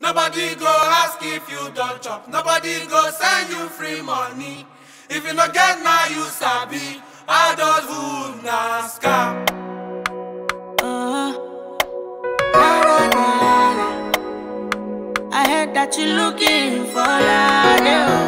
Nobody go ask if you don't chop. Nobody go send you free money. If you no get now, you sabi. Adulthood na scam. Uh, na, na, na, na. I heard that you looking for love.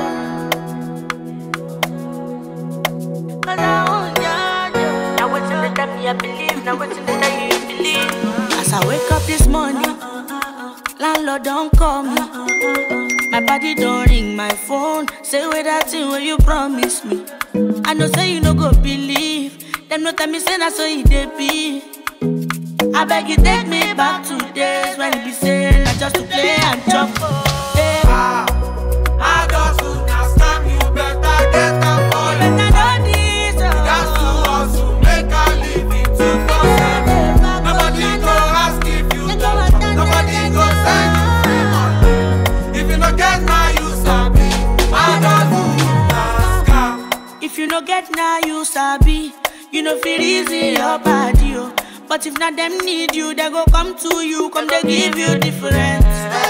Now what's in the time me I believe, now what's in the time you believe. As I wake up this morning, landlord don't call me. My body don't ring my phone. Say where that thing where you promise me. I know say you no go believe. Them no tell me say na so it dey be. I beg you take me back to days when you be saying I just to play and chop. Hey. Ah, adulthood na scam. You better get am for But you. I know this, oh. That's to hustle, make a living to concept. Nobody go ask if you don't chop. Nobody go send you free money. If you no get now, you sabi. Adulthood na scam. If you no get now, you sabi. You know feel easy your body, oh. But if not them need you, they go come to you, come they give you different.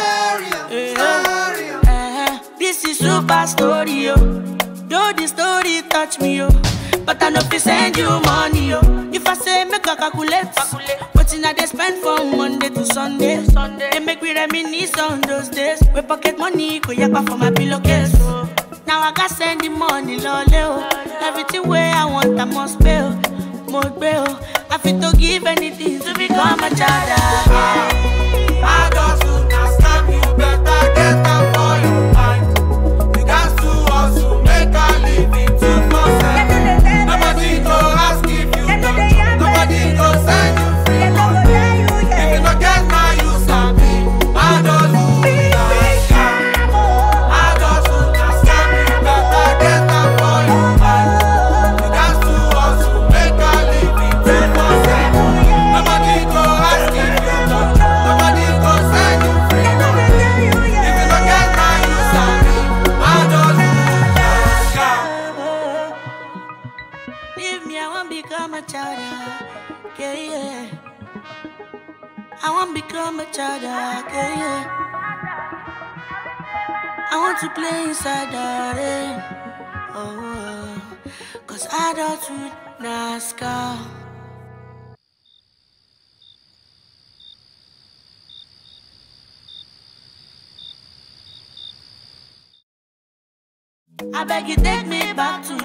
Stereo, Eh, This is super story, oh. Though the story touch me, oh. But I know fi send you money, oh. If I say make I calculate, what in I they spend from Monday to Sunday. Sunday. They make me reminisce on those days. We pocket money, go yakpa for my pillowcase. Oh. Now I got send the money, lole, oh. Everything where I want, I must pay, oh. Must pay, oh. I fit to give anything to become a child. ah. Adulthood na scam. You better get am for your mind. You got to hustle, make a living to concept. Nobody go ask if you don't chop. Nobody go send you free money. If you no get now, you sabi. Adulthood na scam. Adulthood na scam. You better get am for your mind. You got to hustle, make a living to concept. Nobody go ask if you don't chop. Nobody go send you free money. If you no get now, you sabi. Adulthood na scam. Leave me, I won't become a child. ah. Yeah, yeah. I won't become a child. ah, Yeah, yeah. I want to play inside the rain. Oh, oh. cause adulthood NASCAR. I beg you, take me back to